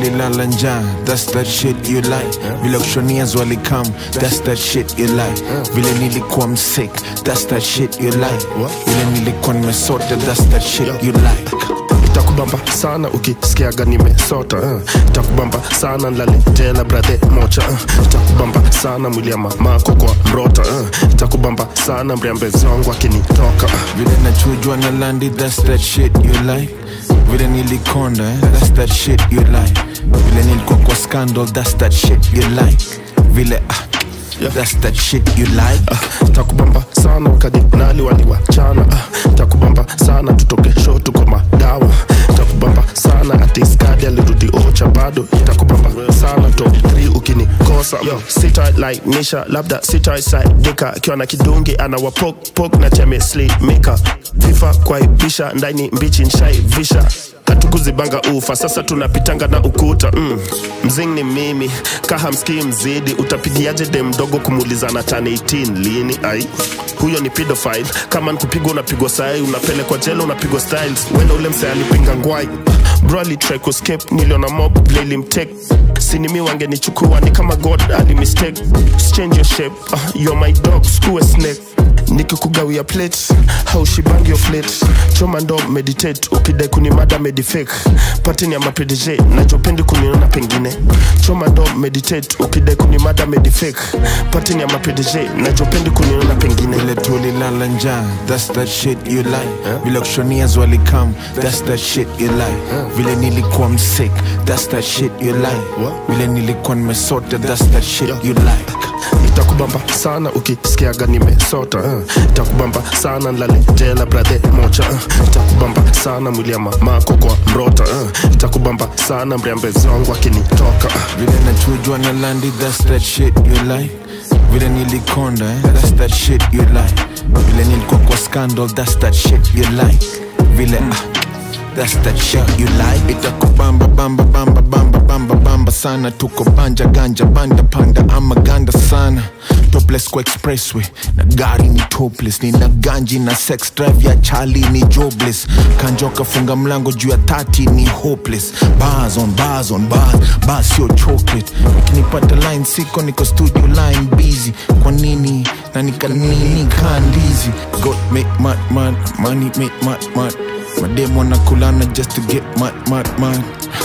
tulilala njaa that's that shit you like vile kushonias walikam that's that shit you like vile nilikuwa msick that's that shit you like vile nilikuwa nimesota that's that shit you like itakubamba sana ukisikiaga nimesota uh. itakubamba sana nlaletela brathe mocha uh. itakubamba sana mwili ya mamako kwa mrota uh. itakubamba sana mriambezi wangu akinitoka uh. vile nachujwa na landi that's that shit you like vile nilikonda eh? that's that shit you like vile nilikuwa kwa scandal that's that shit you like vile ah, Yeah. that's that shit you like uh, takubamba sana wakadinali waliwachana uh, takubamba sana tutoke sho tuko madawa takubamba sana atiskadi alirudi ocha bado takubamba sana top 3 ukinikosa yo sitalainisha labda sitaisaidika akiwa na kidungi anawapokpok na chemeslimika vifa kwaibisha ndani mbichi nshaivisha katukuzibanga ufa sasa tunapitanga na ukuta mm. mzing ni mimi kahamskii mzidi utapigiaje de mdogo kumulizana tani 18 lini ai huyo ni pedophile kama nikupigwa unapigwa sai unapelekwa jela unapigwa styles wenda ule msee alipinga ngwai bro alitry kuscape niliona mob lilimtek sinimi wangenichukua ni kama god alimistake change your shape uh, you're my dog skuwe snake nikikugawia plate haushibangi of late choma ndo meditate ukidai kunimada medifake patini ya mapdj nachopendi kuniona pengine choma ndo meditate ukidai kunimada medifake patini ya mapdj nachopendi kuniona pengine vile tulilala njaa that's that shit you like vile kushonias walikam that's that shit you like vile nilikuwa msick that's that shit you like vile nilikuwa nimesota that's that shit you like itakubamba sana ukisikiaga nimesota uh. itakubamba sana nlaletela brathe mocha uh. itakubamba sana mwili ya mamako kwa mrota uh. itakubamba sana mriambezi wangu akinitoka uh. vile nachujwa na landi that's that shit you like vile nilikonda eh? that's that shit you like vile nilikuwa kwa scandal that's that shit you like vile ah, that's that shit you like itakubamba bamba bamba bamba bamba bamba sana tuko banja ganja banda panda ama ganda sana topless kwa expressway na gari ni topless nina ganji na sex drive ya chali ni jobless kanjoka funga mlango juu ya tati ni hopeless bars on bars on bars bars sio chocolate ukinipata line siko niko studio line busy kwa nini na nikanini kandizi god make mad mad money make mad mad mademo nakulana just to get mad mad mad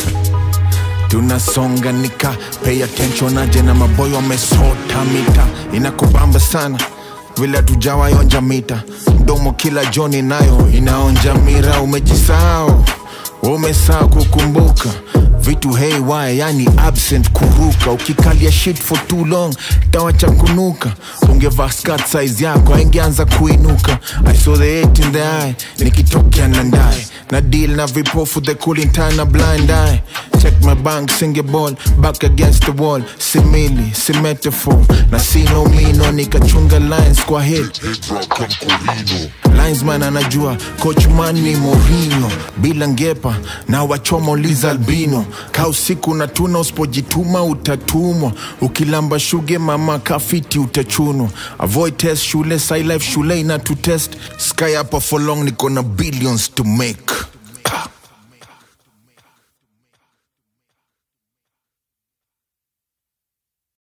tunasonga nika pay attention aje na maboyo wamesota mita inakubamba sana vile tujawayonja mita mdomo kila joni nayo inaonja mira umejisahau umesaa kukumbuka vitu haywire yani absent kuruka ukikalia shit for too long tawacha kunuka ungevaa skirt size yako aingeanza kuinuka i saw the hate in the eye nikitokea na ndaye na deal na vipofu the cooling time na blind eye check my bank singe ball back against the wall simili si metaphor na sino mino nikachunga lines kwa hit linesman anajua coach man ni Mourinho bila ngepa na wachomo Liz Albino ka usiku na tuna usipojituma utatumwa ukilamba shuge mama kafiti utachunwa avoid test shule sci life shule ina to test sky hapa for long niko na billions to make